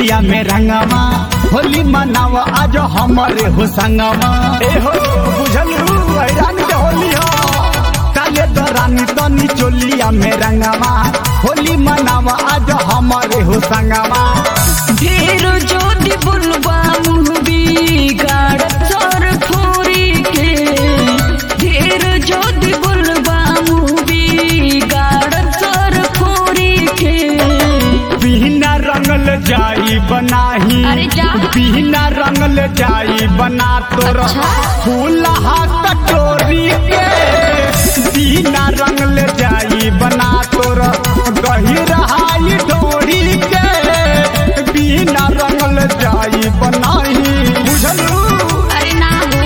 चोलिया में रंगवा होली मनाव आज हमारे हो संगवा ए हो बुझल हैरान के होली हो काले दरानी तनी चोलिया में रंगवा होली मनाव आज हमारे हो संगवा ढेर जोदी बुलबा मुँह बिगाड़ चोर फूरी के ढेर जोदी बुलबा मुँह बिगाड़ चोर फूरी के बिना रंगल जाई बनाही अरे जा। बिना रंगल जाई बना तोर अच्छा। फूलहा कटोरी के बिना रंगल जाई बना तोर गहिरहाई डोरी के बिना रंगल जाई बनाही बुझलू अरे ना हो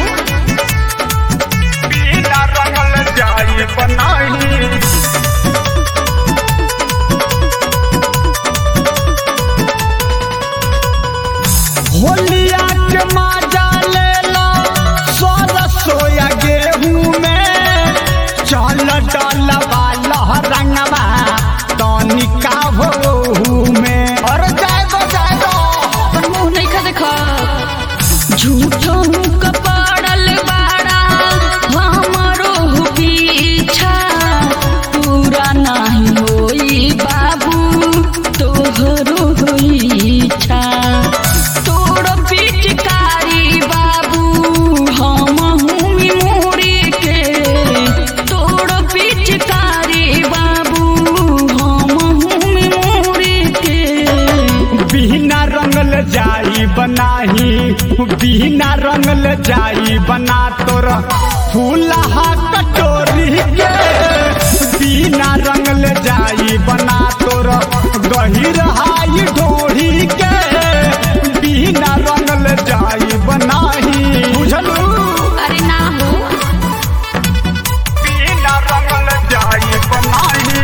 बिना रंगल जाई बनाही होलिया के माजा ले लो सोया सोया गेहूं में चल डलवा लहरंगवा तनिका भोहू में और जाए दो जाए दो अपन मुँह नहीं खा देखा झूठो कपड़ल बाड़ा हमारो पीछा पूरा नहीं होई बाबू तोहरो होई इच्छा तोड़ पिचकारी बाबू हम हूँ मोरी के तोड़ पिचकारी बाबू हम हूँ मोरी के बिना रंगल जाई बनाही बिना रंगल जाई बना तोर फूलहा कटोरी के बिना रंगल जाई बना तोर गहिरहाई ढोरी के बिना रंगल जाई बनाही बुझलू अरे ना हो बिना रंगल जाई बनाही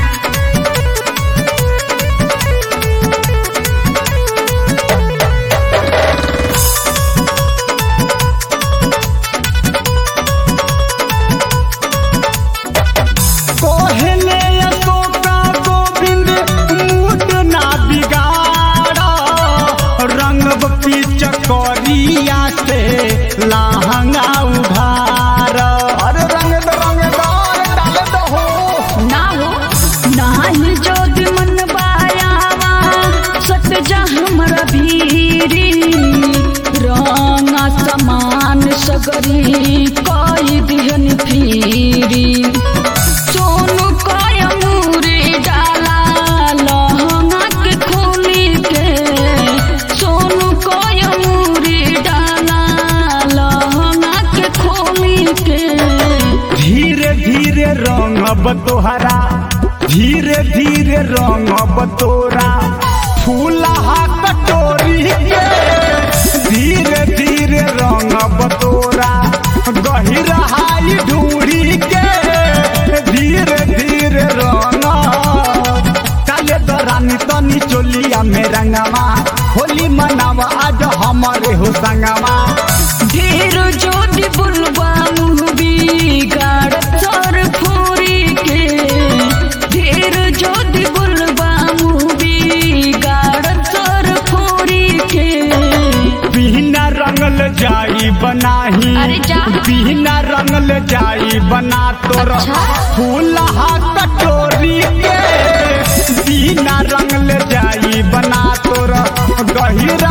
कोहले अशोका गोविंद मूड ना बिगाड़ा रंग पीच करिया से लहंगा उधार अरे रंग दो रंग दो डाल दो हो ना हो नाही जोद मन बायावा सट जा हमरा भीरी रंगा समान सगरी कई दिहन फिरी सोनू काय मूरे डाला लहंगा के खोली के सोनू काय मूरे डाला लहंगा के खोली के धीरे धीरे रंग तोहरा धीरे धीरे रंग तोरा फूलहा कटोरी के धीरे धीरे रंग तोरा गहिरहाई ढूढ़ी के धीरे धीरे रंग चले दरानी तनी चोलिया में रंगवा होली मनावा आज हमारे हो संगवा ढेर जोड़ी बुलबा मुँह बिगाड़ चोर फूरी के ढेर जोड़ी बुलबा मुँह बिगाड़ चोर फूरी के बिना रंगल जाई बनाही अरे जा। बिना रंगल जाई बना तोर अच्छा। फूलहा कटोरी के बिना रंगल जाई बना तोर गहिर